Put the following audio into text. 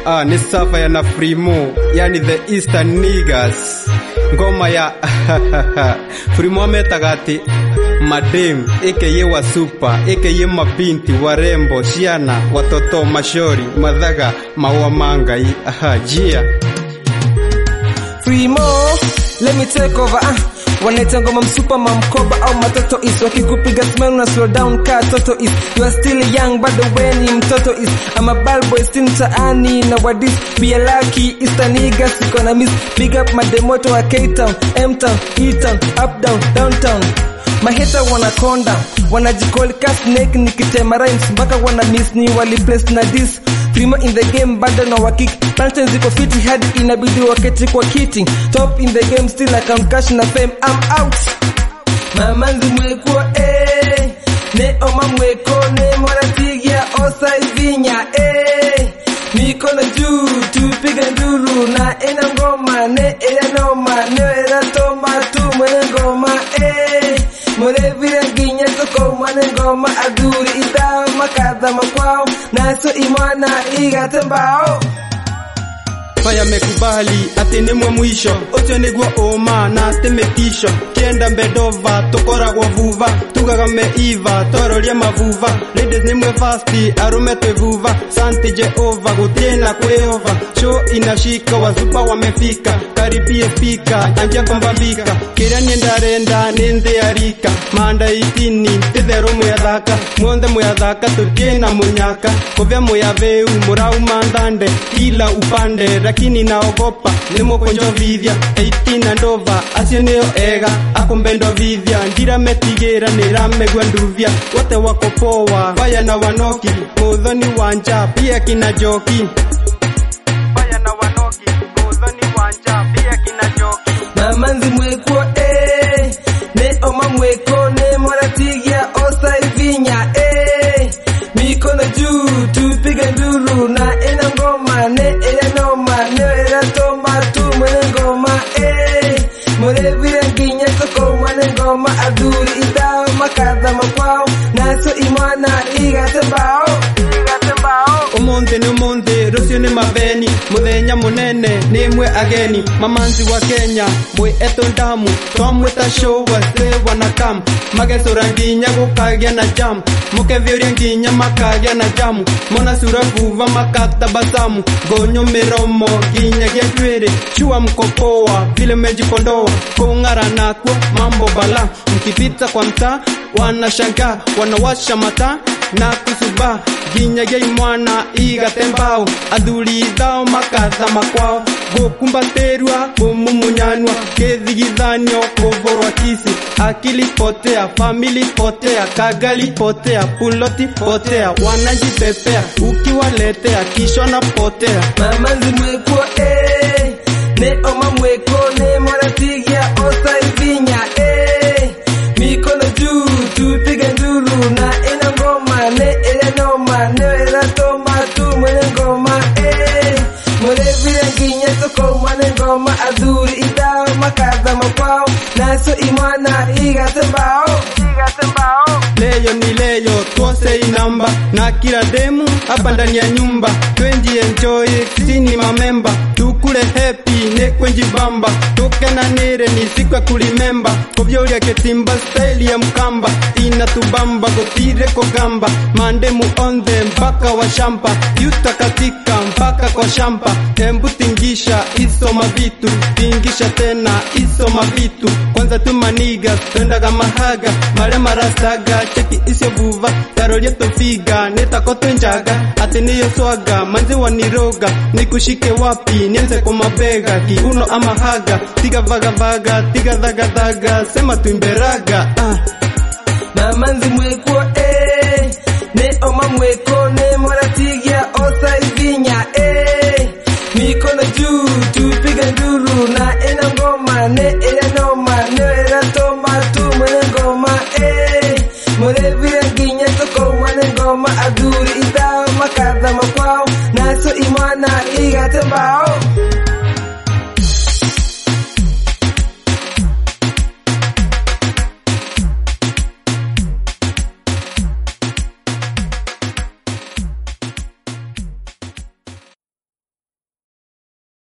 ah, ni safa ya na Frimo, yani the Eastern Niggas. Ngoma ya Frimo ametaga ati madem aka wa super aka mabinti warembo shiana watoto mashori madhaga maua mangai aha jia Frimo, let me take over ah. Wanaita ngoma msupa mamkoba au matoto is wakikupiga smile na slow down ka toto is you are still young bado weni mtoto is I'm a bad boy still mtaani na wadis be a lucky Eastern nigga siko na miss big up mademoto wa K-Town M-Town E-Town up down downtown maheta wanakonda wanajikoli ka snake nikitema rhymes mpaka wana miss ni wali place na dis Primo in the game bado na wakik Plantain ziko fiti hadi inabidi waketi kwa kiti Top in the game still I count cash na fame I'm out Mamanzi mweko eh Ne oma mweko ne moratigia osa ivinya eh Mikono juu tupige nduru na ena ngoma ne ena noma ne era toma tu mwene ngoma eh More vile nginya soko mwene ngoma aduri ida makadha makwao naso imwana igate mbao Faya mekubali ati nimwe mwisho ucio niguo uma na ati mitisho kienda mbedova tukoragwo vuva tugaga meiva twaroria mavuva ladies nimwe fasti arume twevuva santi jehova gutiena kwehova show inashika wazupa wamefika karibie fika anjia kombambika kiria niendarenda nindiarika manda itini tithero mweathaka muothe mweathaka tutiena munyaka kuvya muyaveu murauma ndande kila upande lakini naogopa nimukunjovithia eitina ndova acio nio ega akumbendovithia ndirametigĩra nĩramegua nduvia wote wako poa vaya na wanoki muthoni wanja pia kina joki vaya na wanoki muthoni wanja pia kina joki Mamanzi mweko eh Ne oma mweko ne moratigia osa ivinya eh Mikono juu tupige nduru na ena ngoma ne ena noma ne era toma tu mwene ngoma eh More vile nginya soko mwene ngoma aduri idao makadha makwao naso imwana igate mbao igate mbao umuthi nĩ umuthi rũciũ nĩ maveni mũthenya mũnene nĩmwe ageni mamanzi wa kenya mwĩ etũ ndamu twamwĩta show wase wanakam magecũra nginya gũkagĩa na jam mũkevĩũria nginya makagĩa na jamu mona sura vuva makatabasamu ngonyo mĩromo nginyagia njuĩrĩ shua mkopoa vile mejipondoa kung'ara nakwo mambo bala mkipita kwa mtaa wanashangaa wanawasha mataa na kusuba nginyagia imwana igate mbao athuri thao makatha makwao gukumbatirwa kumumunyanywa kithigithanio kuvorwa kisi akili potea famili potea kagali potea puloti potea wanajipepea ukiwaletea kisha na potea Mamanzi mweko eh Ne oma mweko ne moratigia osa ivinya eh Mikono juu tupige nduru na ena ngoma ne ena noma ne era toma tu mwene ngoma eh More vile nginya soko mwene ngoma aduri idao makadha makwao naso imwana igate mbao igate mbao leyo ni leyo twose inamba na kila demu hapa ndani ya nyumba twenji enjoy sini mamemba tukule happy ne kwenji bamba tukenanire ni siku ya kulimemba kovyoria ketimba style ya mkamba inatubamba gotire kogamba mandemu ondhe mpaka wa shampa yuta katika mpaka kwa shampa embu tingisha isoma vitu tingisha tena isoma vitu kwanza tumaniga twendaga mahaga mare marastaga cheki isyo vuva taroria tofiga netako twenjaga ati niyo swaga manzi waniroga nikushike wapi nianze kwa mabega kiuno ama haga tiga vagavaga tiga dhagadhaga sema tuimberaga ah. Mamanzi mweko eh Ne oma mweko ne moratigia osa ivinya eh Mikono juu tupige nduru na ena ngoma ne ena noma ne era toma tu mwene ngoma eh More vile nginya soko mwene ngoma aduri idao makadha makwao naso imwana igate mbao